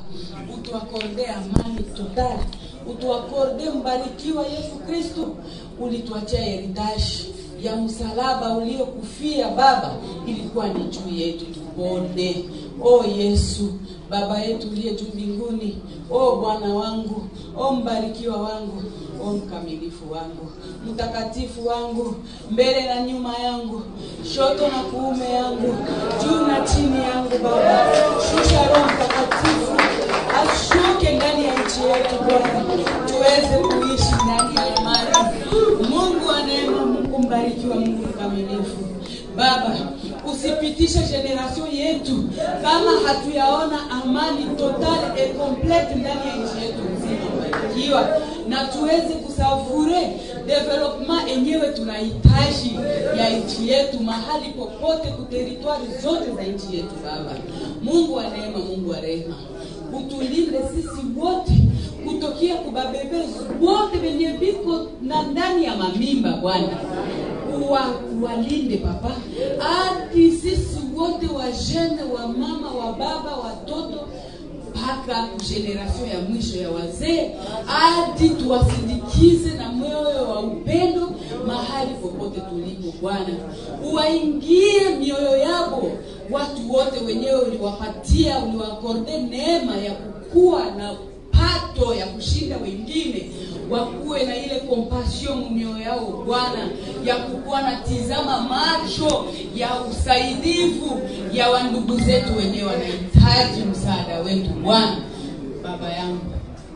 utuakorde amani totali, utuakorde mbarikiwa Yesu Kristo. Ulituachia heritage ya msalaba uliokufia Baba, ilikuwa ni juu yetu tupone. O Yesu Baba yetu uliye juu mbinguni, o Bwana wangu, o mbarikiwa wangu, o mkamilifu wangu, mtakatifu wangu, mbele na nyuma yangu, shoto na kuume yangu, juu na chini yangu, Baba, shusha Roho Mtakatifu ashuke ndani ya nchi yetu Bwana, tuweze kuishi ndani ya amani. Mungu wa neema, Mungu mbarikiwa, Mungu mkamilifu. Baba, usipitishe generation yetu kama hatuyaona amani total et complete ndani ya nchi yetu nzima, mbarikiwa, na tuweze kusavure development enyewe tunahitaji ya nchi yetu mahali popote, kuteritwari zote za nchi yetu. Baba Mungu wa neema, Mungu wa rehema, utulinde sisi wote kutokea kubabebe wote wenye viko na ndani ya mamimba Bwana uwa walinde papa, hadi sisi wote wajene wa mama wa baba watoto mpaka generation ya mwisho ya wazee, hadi tuwasindikize na moyo wa upendo mahali popote tulipo. Bwana, uwaingie mioyo yabo watu wote wenyewe uliwapatia, uliwakorde neema ya kukua na pato ya kushinda wengine, wakuwe na ile compassion mioyo yao Bwana, ya kukuwa na tizama macho ya usaidivu ya wandugu zetu wenyewe wanahitaji msaada wetu Bwana. Baba yangu,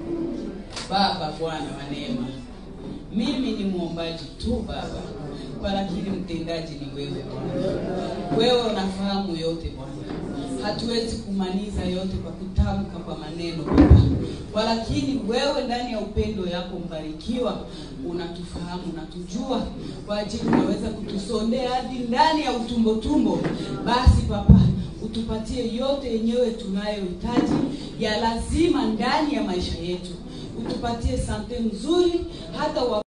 Baba Bwana wa neema, mimi ni mwombaji tu Baba, kwa lakini mtendaji ni wewe Bwana. Wewe unafahamu yote Bwana hatuwezi kumaliza yote kwa kutamka kwa maneno Baba, kwa lakini wewe ndani ya upendo yako mbarikiwa, unatufahamu unatujua, kwa ajili unaweza kutusondea hadi ndani ya utumbo tumbo. Basi Baba, utupatie yote yenyewe tunayohitaji ya lazima ndani ya maisha yetu, utupatie sante nzuri hata wa